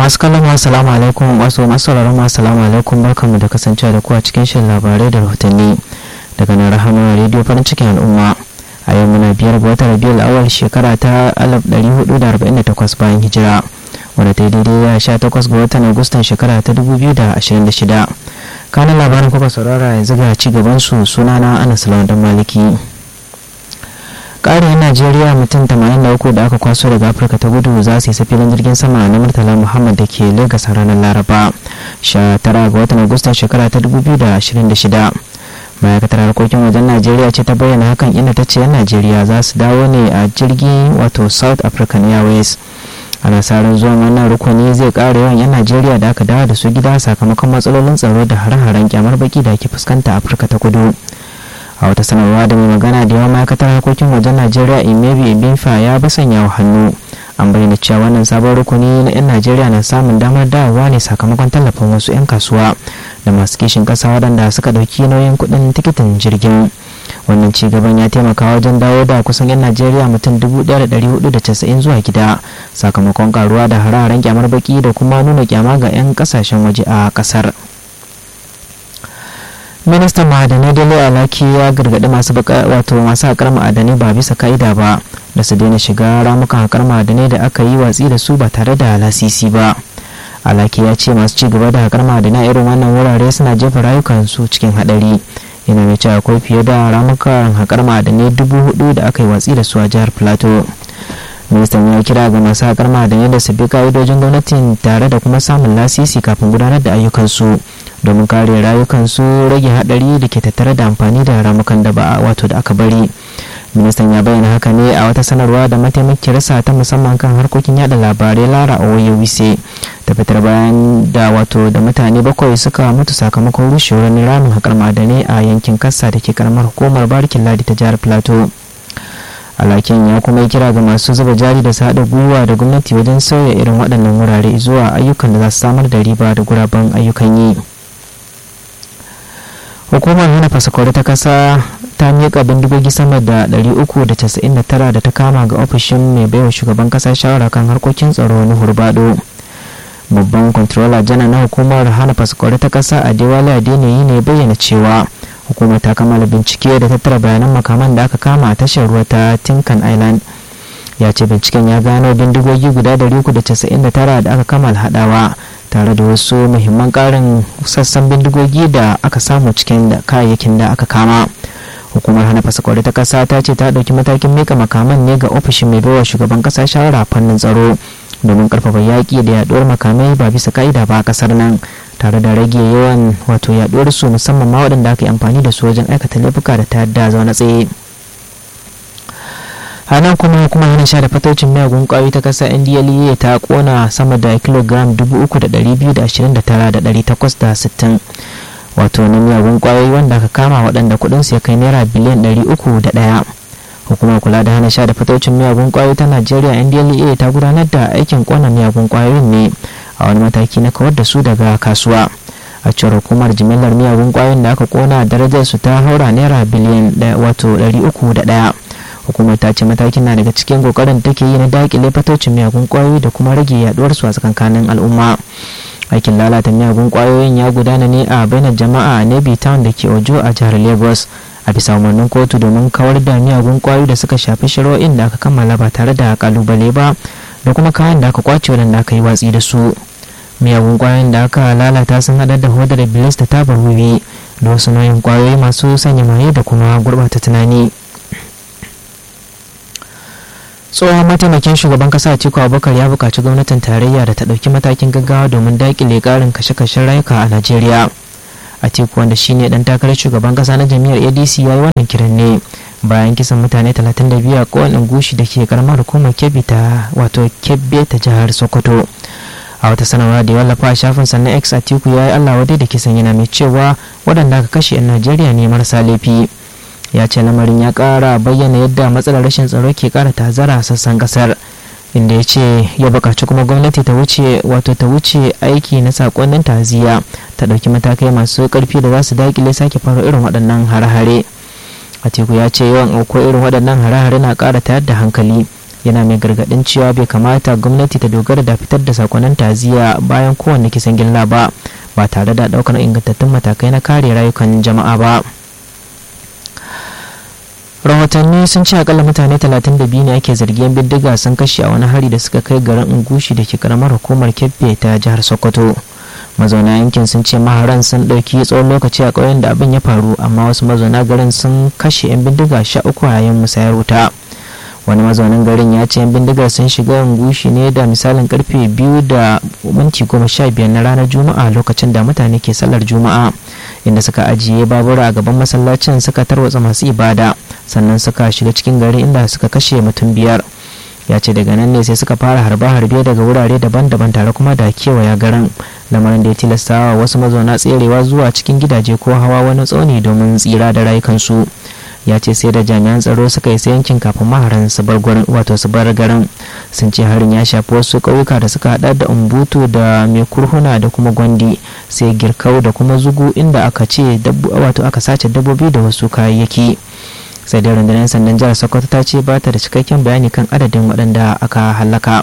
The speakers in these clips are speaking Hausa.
masu kallon assalamu alaikum wasu masu sauraron assalamu alaikum barkanmu da kasancewa da ku a cikin shirin labarai da rahotanni daga nan rahama rediyo farin cikin al'umma a yau muna biyar ga watan rabiul awal shekara ta 1448 bayan hijira wadda ta yi daidai da 18 ga watan agustan shekara ta 2026 kanan labarin kuka saurara yanzu ga ci gaban su sunana anas lawan dan maliki ƙarin najeriya mutum 83 da aka kwaso daga afirka ta gudu za su isa filin jirgin sama na murtala muhammad da ke lagos a ranar laraba 19 ga watan agustan shekara ta 2026 ma'aikatar harkokin wajen najeriya ce ta bayyana hakan inda ta ce 'yan najeriya za su dawo ne a jirgi wato south african airways ana sa ran zuwan wannan rukuni zai ƙara yawan 'yan najeriya da aka dawo da su gida sakamakon matsalolin tsaro da hare-haren kyamar baki da ake fuskanta afirka ta kudu a wata sanarwa da mai magana da yawan ma'aikatar harkokin wajen najeriya imebi ibinfa ya basanya wa hannu an bayyana cewa wannan sabon rukuni na 'yan najeriya na samun damar dawowa ne sakamakon tallafin wasu 'yan kasuwa da masu kishin kasa waɗanda suka ɗauki nauyin kuɗin tikitin jirgin wannan ci gaban ya taimaka wajen dawo da kusan 'yan najeriya mutum 1490 zuwa gida sakamakon karuwa da hararen kyamar baki da kuma nuna kyama ga 'yan kasashen waje a kasar ministan ma'adanai dole alaki ya gargaɗi masu wato masu haƙar ma'adanai ba bisa ka'ida ba da su daina shiga ramukan haƙar ma'adanai da aka yi watsi da su ba tare da lasisi ba alaki ya ce masu ci gaba da haƙar ma'adanai irin wannan wurare suna jefa rayukansu cikin haɗari yana mai cewa akwai fiye da ramukan haƙar ma'adanai dubu hudu da aka yi watsi da su a jihar plateau ministan ya kira ga masu haƙar ma'adanai da su bi ka'idojin gwamnatin tare da kuma samun lasisi kafin gudanar da ayyukansu domin kare rayukansu rage haɗari da ke tattare da amfani da ramukan da ba wato da aka bari ministan ya bayyana haka ne a wata sanarwa da mataimakiyarsa ta musamman kan harkokin yada labarai lara oye wise ta fitar bayan da wato da mutane bakwai suka mutu sakamakon rushewar ramin haƙar ma'adanai a yankin kasa da ke karamar hukumar barikin ladi ta jihar plateau alakin ya kuma yi kira ga masu zuba jari da haɗa gwiwa da gwamnati wajen sauya irin waɗannan wurare zuwa ayyukan da za su samar da riba da guraben ayyukan yi hukumar hana fasakwari ta kasa ta miƙa bindigogi sama da 399 da ta kama ga ofishin mai baiwa shugaban kasa shawara kan harkokin tsaro na hurbado babban controller jana na hukumar hana fasakwari ta kasa a dewale adeniyi ne bayyana cewa hukumar ta kammala bincike da tattara bayanan makaman da aka kama a tashar ruwa ta tinkan island ya ce binciken ya gano bindigogi guda 399 da aka kammala hadawa tare da wasu muhimman karin sassan bindigogi da aka samu cikin da kayayyakin da aka kama hukumar hana fasakwari ta kasa ta ce ta ɗauki matakin mika makaman ne ga ofishin mai baiwa shugaban kasa shawara fannin tsaro domin karfafa yaƙi da yaɗuwar makamai ba bisa ka'ida ba a kasar nan tare da rage yawan wato yaɗuwar su musamman ma waɗanda aka yi amfani da su wajen aikata laifuka da ta yadda zaune tsaye hana kuma hukumar hana sha da fatocin miyagun kwayoyi ta kasa ndla ta kona sama da kilogram 3,229,860 wato na miyagun kwayoyi wanda aka kama waɗanda kudinsu ya kai naira biliyan 301 hukumar kula da hana sha da fatocin miyagun kwayoyi ta najeriya ndla ta gudanar da aikin kona miyagun kwayoyin ne a wani mataki na kawar da su daga kasuwa a cewar hukumar jimillar miyagun kwayoyin da aka kona darajar su ta haura naira biliyan wato 301 hukumar ta ce matakin na daga cikin kokarin take yi na dakile fatocin miyagun kwayoyi da kuma rage yaduwar su a tsakankanin al'umma aikin lalata miyagun kwayoyin ya gudana ne a bainar jama'a a nebi town da ke ojo a jihar lagos a bisa umarnin kotu domin kawar da miyagun kwayoyi da suka shafi shari'o'in da aka kammala ba tare da kalubale ba da kuma kayan da aka kwace wadanda aka yi watsi da su miyagun kwayoyin da aka lalata sun hada da hodar bilis da tabar wiwi da wasu nauyin kwayoyi masu sanya maye da kuma gurbata tunani tsohon mataimakin shugaban kasa atiku abubakar ya buƙaci gwamnatin tarayya da ta ɗauki matakin gaggawa domin daƙile ƙarin kashe-kashen rayuka a najeriya atiku wanda shine dan takarar shugaban kasa na jami'ar adc ya yi wannan kiran ne bayan kisan mutane 32 a kowane gushi da ke karamar hukumar kebbi ta wato kebbe ta jihar sokoto a wata sanarwa da ya wallafa a shafin sannan x atiku ya yi allah wadai da kisan yana mai cewa waɗanda aka kashe 'yan najeriya ne marasa laifi ya ce lamarin ya kara bayyana yadda matsalar rashin tsaro ke kara tazara a sassan kasar inda ya ce ya bukaci kuma gwamnati ta wuce wato ta wuce aiki na sakonnin taziya ta ɗauki matakai masu ƙarfi da za su dakile sake faro irin waɗannan hare-hare atiku ya ce yawan auko irin waɗannan hare-hare na ƙara tayar da hankali yana mai gargadin cewa bai kamata gwamnati ta dogara da fitar da sakonnin taziya bayan kowanne kisan gilla ba ba tare da daukar ingantattun matakai na kare rayukan jama'a ba rahotanni sun ce akalla mutane 32 ne ake zargin bindiga sun kashe a wani hari da suka kai garin ungushi da ke karamar hukumar kebbe ta jihar sokoto mazauna yankin sun ce maharan sun ɗauki tsawon lokaci a ƙauyen da abin ya faru amma wasu mazauna garin sun kashe 'yan bindiga sha uku a yayin musayar wuta wani mazaunin garin ya ce 'yan bindigar sun shiga ungushi ne da misalin karfe biyu da minti goma sha biyar na ranar juma'a lokacin da mutane ke sallar juma'a inda suka ajiye babura a gaban masallacin suka tarwatsa masu ibada sannan suka shiga cikin gari inda suka kashe mutum biyar ya ce daga nan ne sai suka fara harbe-harbe daga wurare daban-daban tare kuma da kewaya garin lamarin da ya tilasta wa wasu mazauna tserewa zuwa cikin gidaje ko hawa wani tsauni domin tsira da rayukansu ya ce sai da jami'an tsaro suka isa yankin kafin maharan su bar gurin wato su bar garin sun ce harin ya shafi wasu ƙauyuka da suka hada da umbutu da mai kurhuna da kuma gwandi sai girkau da kuma zugu inda aka ce wato aka sace dabbobi da wasu kayayyaki sai dai rundunar sandan jihar sokoto ta ce ba ta da cikakken bayani kan adadin waɗanda aka hallaka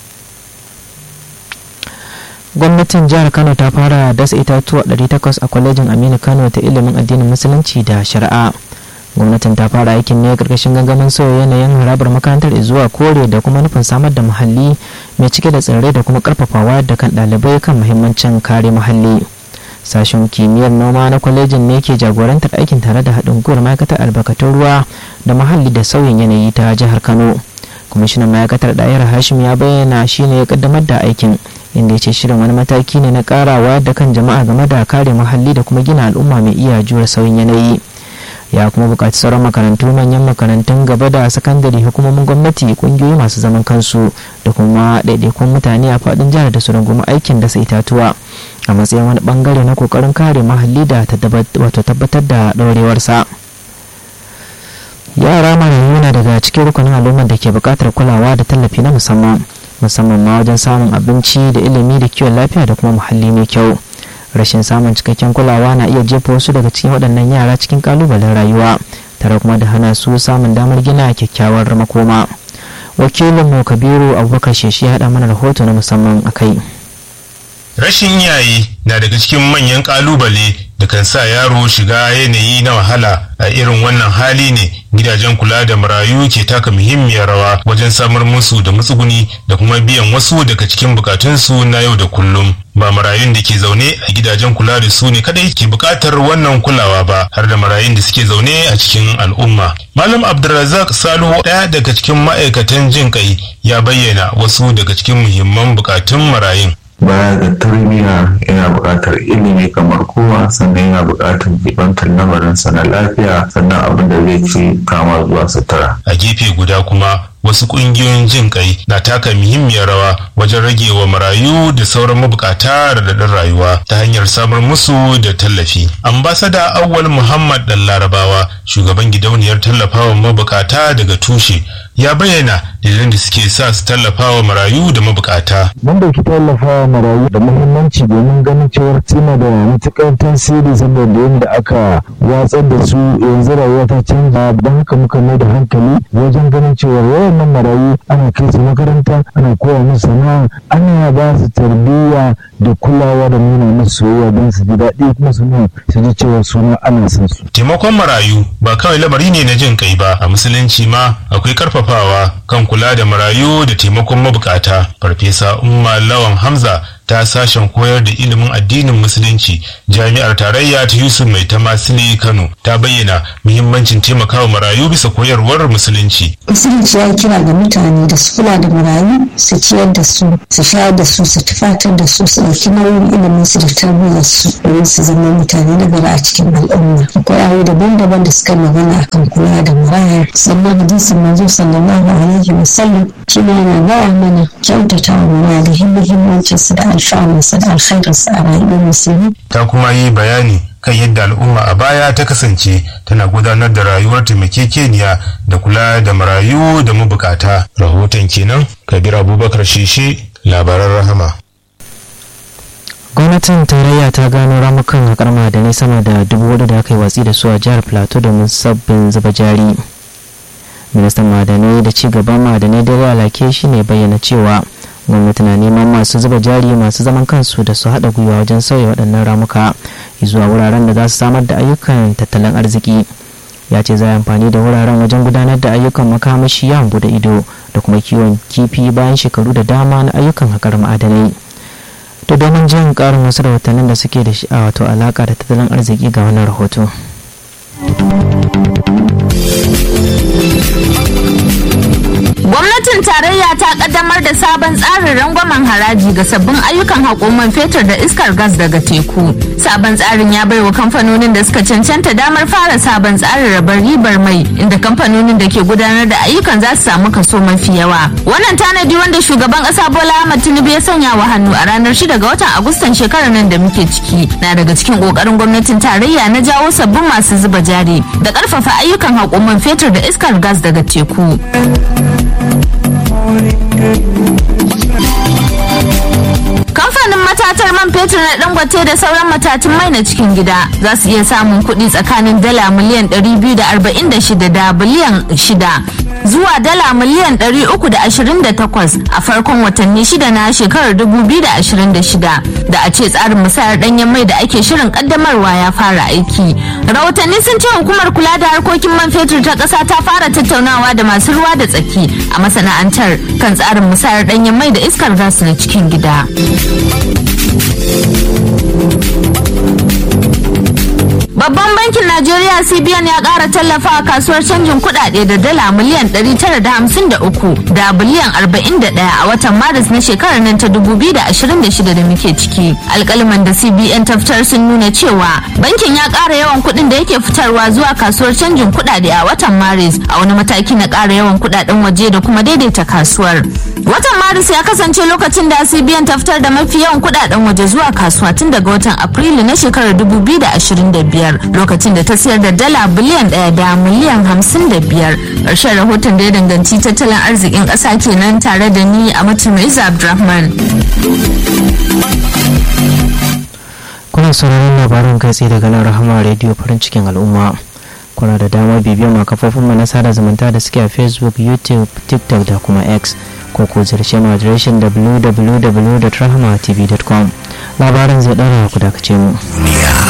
gwamnatin jihar kano ta fara dasa itatuwa 800 a kwalejin aminu kano ta ilimin addinin musulunci da shari'a gwamnatin ta fara aikin ne karkashin gangamin sauya yanayin harabar makarantar zuwa kore da kuma nufin samar da muhalli mai cike da tsirrai da kuma karfafawa da kan ɗalibai kan muhimmancin kare muhalli sashen kimiyyar noma na kwalejin ne ke jagorantar aikin tare da haɗin gwiwar ma'aikatar albarkatun ruwa da muhalli da sauyin yanayi ta jihar kano kwamishinan ma'aikatar ɗayar hashim ya bayyana shine ya kaddamar da aikin inda ya ce shirin wani mataki ne na karawa da kan jama'a game da kare muhalli da kuma gina al'umma mai iya jure sauyin yanayi ya kuma buƙaci sauran makarantu manyan makarantun gaba da sakandare hukumomin gwamnati ƙungiyoyi masu zaman kansu da kuma ɗaiɗaikun mutane a faɗin jihar da su rungumi aikin dasa itatuwa a matsayin wani bangare na kokarin kare muhalli da wato tabbatar da ɗorewarsa yara marayu na daga cikin rukunin al'ummar da ke buƙatar kulawa da tallafi na musamman musamman ma wajen samun abinci da ilimi da kiwon lafiya da kuma muhalli mai kyau rashin samun cikakken kulawa na iya jefa wasu daga cikin waɗannan yara cikin ƙalubalen rayuwa tare kuma da hana su samun damar gina kyakkyawar makoma wakilinmu kabiru abubakar sheshi ya haɗa mana rahoto na musamman a kai rashin iyaye na daga cikin manyan kalubale da kan sa yaro shiga yanayi na wahala a irin wannan hali ne gidajen kula da marayu ke taka muhimmiyar rawa wajen samar musu da matsuguni da kuma biyan wasu daga cikin bukatunsu na yau da kullum ba marayun da ke zaune a gidajen kula da su ne kadai ke bukatar wannan kulawa ba har da marayun da suke zaune a cikin al'umma malam abdulrazak salihu ɗaya daga cikin ma'aikatan jin kai ya bayyana wasu daga cikin muhimman bukatun marayun baya ga tarbiyya yana buƙatar ilimi kamar kowa sannan yana buƙatar jibantar lamarinsa na lafiya sannan abin da zai ci kama zuwa sutura. a gefe guda kuma wasu ƙungiyoyin jin kai na taka muhimmiyar rawa wajen rage wa marayu da sauran mabukata radadin rayuwa ta hanyar samar musu da tallafi ambasada awwal muhammad dan larabawa shugaban gidauniyar tallafawa mabukata daga tushe ya bayyana dalilan da suke sa su tallafawa marayu da mabukata mun dauki tallafawa marayu da muhimmanci domin ganin cewar suna da matuƙar tasiri saboda yadda aka watsar da su yanzu rayuwa ta canza don haka muka mai da hankali wajen ganin cewar wayannan marayu ana kai su makaranta ana koya musu sana'a ana ba su tarbiyya da kulawa da nuna musu soyayya don su ji daɗi kuma su su ji cewa suna ana son su. taimakon marayu ba kawai lamari ne na jin kai ba a musulunci ma akwai karfafawa kan kula da marayu da taimakon mabukata farfesa umma lawan hamza ta sashen koyar da ilimin addinin musulunci jami'ar tarayya ta yusuf mai ta masile kano ta bayyana muhimmancin taimakawa marayu bisa koyarwar musulunci musulunci ya kira ga mutane da su kula da marayu su ciyar da su su shayar da su su tufatar da su su ɗauki nauyin ilimin su da tarbiyyar su domin su zama mutane na gari a cikin al'umma akwai ayoyi daban-daban da suka magana akan kula da maraya sannan hadisin manzo sallallahu alaihi wasallam shi ne yana gaya mana kyautata wa maraya da muhimmancin su da alfanunsa da alkhairinsa a rayuwar musulmi. ta kuma yi bayani kan yadda al'umma a baya ta kasance tana gudanar da rayuwar taimakekeniya da kula da marayu da mabukata rahoton kenan kabir abubakar sheshe labaran rahama gwamnatin tarayya ta gano ramukan haƙar ma'adanai sama da dubu wadda da aka yi watsi da su a jihar plateau domin sabbin zuba jari ministan madanai da ci gaban madanai da alake shi ne bayyana cewa gwamnati na neman masu zuba jari masu zaman kansu da su haɗa gwiwa wajen sauya waɗannan ramuka zuwa wuraren da za su samar da ayyukan tattalin arziki ya ce za a amfani da wuraren wajen gudanar da ayyukan makamashi yawon bude ido da kuma kiwon kifi bayan shekaru da dama na ayyukan haƙar ma'adanai to domin jin ƙarin wasu rahotannin da suke da shi a wato alaƙa da tattalin arziki ga wannan rahoto Gwamnatin tarayya ta kaddamar da sabon tsarin rangwamen haraji ga sabbin ayyukan haƙoman fetur da iskar gas daga teku. Sabon tsarin ya baiwa kamfanonin da suka cancanta damar fara sabon tsarin rabar ribar mai inda kamfanonin da ke gudanar da ayyukan za su samu kaso mafi yawa. Wannan tanadi wanda shugaban ƙasa Bola Ahmed Tinubu ya sanya wa hannu a ranar 6 ga watan Agustan shekarar nan da muke ciki na daga cikin ƙoƙarin gwamnatin tarayya na jawo sabbin masu zuba jari da ƙarfafa ayyukan haƙoman fetur da iskar gas daga teku. Kamfanin matatar man fetur na dangote da sauran matatun mai na cikin gida za su iya samun kuɗi tsakanin dala miliyan 246 da biliyan 6 zuwa dala miliyan 328 a farkon watanni shida na shekarar 2026 da a ce tsarin musayar danyen mai da ake shirin kaddamarwa ya fara aiki. Rahotanni sun ce hukumar kula da harkokin man fetur ta ƙasa ta fara tattaunawa da masu ruwa da tsaki a masana'antar kan tsarin musayar danyen mai da iskar gas na cikin gida. Babban bankin Najeriya CBN ya ƙara tallafa a kasuwar canjin kuɗaɗe da dala miliyan 953 da biliyan 41 a watan Maris na shekarar nan ta 2026 da muke ciki. Alƙaliman da CBN ta fitar sun nuna cewa bankin ya ƙara yawan kuɗin da yake fitarwa zuwa kasuwar canjin kuɗaɗe a watan Maris a wani mataki na ƙara yawan kuɗaɗen waje da kuma daidaita kasuwar. Watan Maris ya kasance lokacin da CBN ta fitar da mafi yawan kuɗaɗen waje zuwa kasuwa tun daga watan Afrilu na shekarar 2025. lokacin da ta siyar da dala biliyan ɗaya da miliyan hamsin da biyar ƙarshen rahoton da ya danganci tattalin arzikin ƙasa kenan tare da ni a mutum abdulrahman kuna sauraron labarin kai tsaye daga nan rahama rediyo farin cikin al'umma kuna da damar bibiyar ma kafofin mu na sada zumunta da suke a facebook youtube tiktok da kuma x ko ko ziyarce mu adireshin www.rahamatv.com labarin zai ɗara ku dakace mu